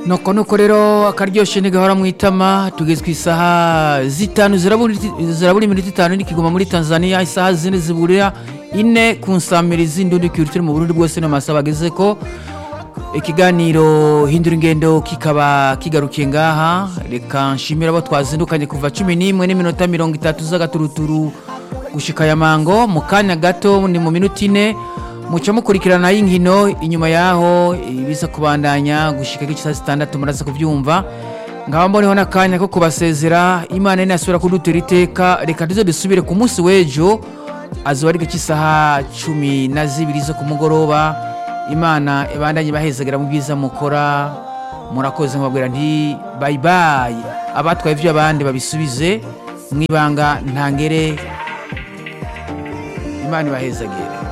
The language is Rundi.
nuko nuko rero akaryoshye ntigahora mu itama tugeze ku isaha zitanu zirabura zirabura iminota itanu n'ikigoma muri tanzania isaha zine ziburira ine ku nsamirizi ndundi turi mu burundi bwose n'amasaha bageze ko ikiganiro hindura ingendo kikaba kigarukiye ngaha reka nshimira abo twazindukanye kuva cumi n'imwe n'iminota mirongo itatu z'agaturuturu gushika ya mango mu kanya gato ni mu minota ine muca mukurikirana y'inkino inyuma yaho ibiza kubandanya gushika k'isaha zitandatu muraza kubyumva nkaba mboneho n'akanya ko kubasezera imana inasubira kudutera iteka reka tuze dusubire ku munsi w'ejo azuba ari cy'isaha cumi na zibiri zo ku mugoroba imana ibandanye bahezagera mu byiza mukora murakoze nkababwira nti bayibayi abatwaye ibyo abandi babisubize mu ibanga ntangere imana ibahezagere